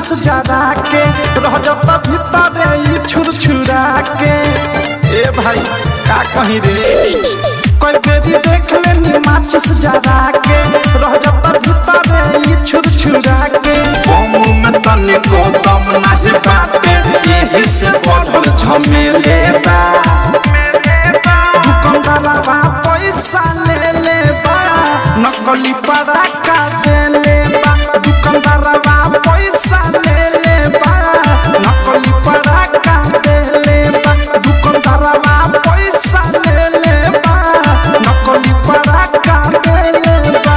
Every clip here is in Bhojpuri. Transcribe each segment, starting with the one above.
माचिस जरा के रह जाता भीतर ई छुरछुरा के ए भाई का कहीं रे कोई बेरी देख लेनी माचिस जरा के रह जाता भीतर ई छुरछुरा के बम में तने को दम नहीं बाटे यही से बढ़ल झमेले बा दुकानदारवा पैसा ले ले बा नकली पड़ाका दे ले बा दुकानदारवा पैसा ले ले बा नकली पड़ाका दे ले बा दुकानदारवा पैसा ले ले बा नकली पड़ाका दे ले बा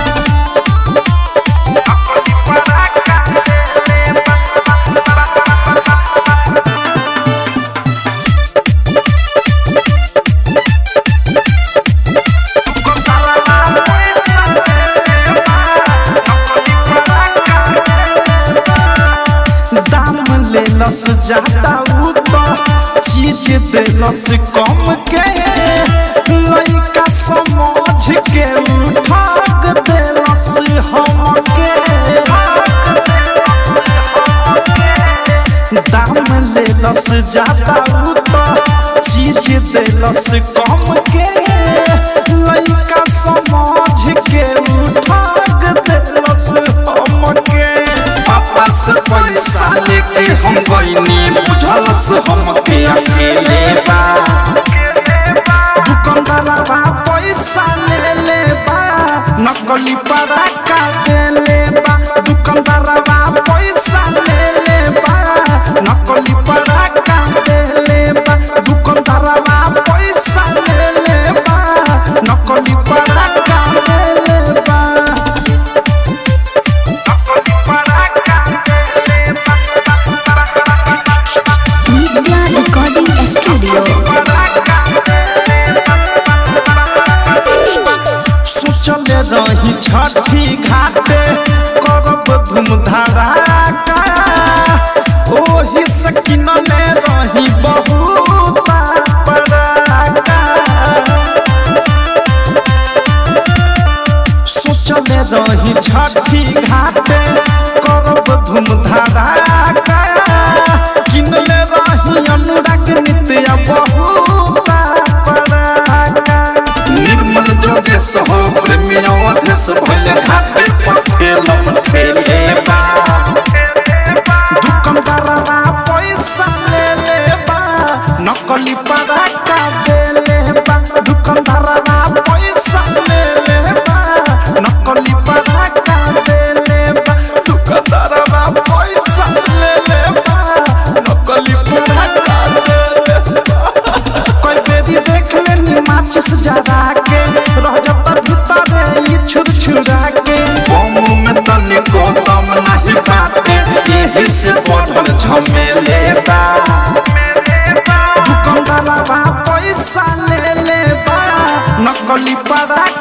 नकली पड़ाका दे ले बा दाम ले लस ज्यादा उ तो चीज दे लस कम के लइका समझ के उठाग दे लस हम के दाम ले लस ज्यादा उ तो चीज दे लस कम के लइका समझ के उठाग दे लस हम के पापा से पैसा लेके हम गईनी बुझल से हमके अकेले बा दुकानदारवा पैसा ले ले बा नकली पड़ाका दे ले बा दुकानदारवा पैसा ले ले बा नकली पड़ाका दे ले बा दुकानदारवा पैसा ले ले बा नकली पड़ाका दे ले बा नकली पड़ाका दे ले बा Media Recording Studio. सोचले रही छठी घाटे करब धूमधाराका ओही सकिन में रही बहुत पड़ाका सोचले रही छठी घाटे करब धूमधाराका किनले रही अनुराग नित्य बहुत पड़ाका निर्मल जोगेश हो प्रेमी अवधेश भइल घाटे पर ठेलम ठेले बा दुकानदारवा पैसा ले ले बा नकली पड़ाका दे ले बा दुकानदारवा पैसा ले ले बा नकली पड़ाका दे ले बा दुकानदारवा पैसा ले ले बा नकली पड़ाका दे ले बा कोई बेरी देख लेनी माचिस जरा के रह जाता भीतर ई छुरछुरा के बम में तने को दम नहीं बाटे यही से बढ़ल झमेले बा दुकानदारवा पैसा ले ले बा नकली पड़ा